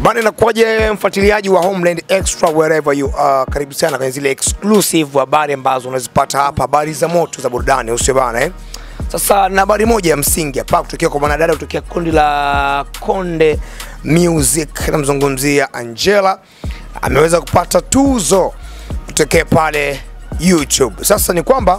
Bana, inakuwaje mfuatiliaji wa Homeland Extra wherever you are, karibu sana kwenye zile exclusive habari ambazo unazipata hapa, habari za moto za burudani, usio bana eh? Sasa na habari moja ya msingi hapa kutokea kwa mwanadada kutokea kundi la Konde Music, namzungumzia Angela, ameweza kupata tuzo kutokea pale YouTube. Sasa ni kwamba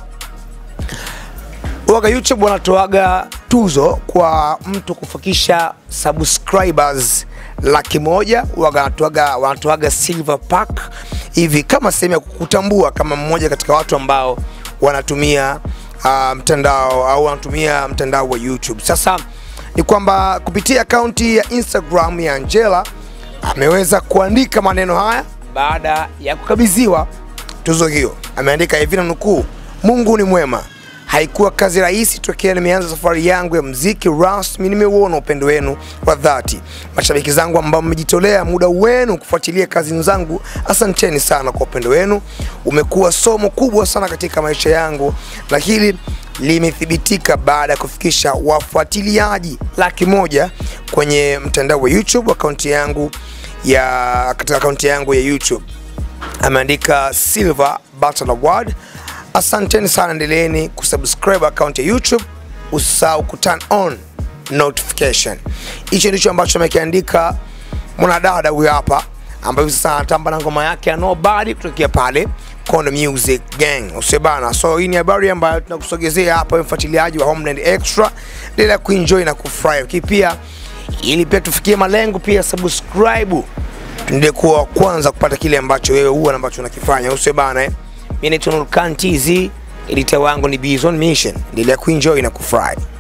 waga YouTube wanatoaga tuzo kwa mtu kufikisha subscribers laki moja waga wanatoaga, wanatoaga silver pack hivi kama sehemu ya kukutambua kama mmoja katika watu ambao wanatumia uh, mtandao au wanatumia mtandao wa YouTube. Sasa ni kwamba kupitia akaunti ya Instagram ya Angela ameweza kuandika maneno haya baada ya kukabidhiwa tuzo hiyo. Ameandika hivi na nukuu, Mungu ni mwema Haikuwa kazi rahisi tokea nimeanza safari yangu ya mziki rasmi. Nimeuona upendo wenu wa dhati, mashabiki zangu ambao mmejitolea muda wenu kufuatilia kazi zangu, asanteni sana kwa upendo wenu. Umekuwa somo kubwa sana katika maisha yangu, na hili limethibitika baada ya kufikisha wafuatiliaji laki moja kwenye mtandao wa YouTube, akaunti yangu ya katika akaunti yangu ya YouTube. Ameandika Silver Button Award Asanteni sana, endeleeni kusubscribe account ya YouTube, usisahau ku turn on notification. Hicho ndicho ambacho amekiandika mwanadada huyu hapa, ambaye sasa anatamba na ngoma yake ya Nobody kutokea pale Konde Music Gang, usibana. So hii ni habari ambayo tunakusogezea hapa, mfuatiliaji wa Homeland Extra, endelea kuenjoy na kufurahi, lakini pia ili pia tufikie malengo, pia subscribe, tuendelee kuwa wa kwanza kupata kile ambacho wewe huwa na ambacho unakifanya, usibana eh. Mimi naitwa Nurkan TZ, editor wangu ni Bizon Mission. Endelea kuenjoy na kufurahi.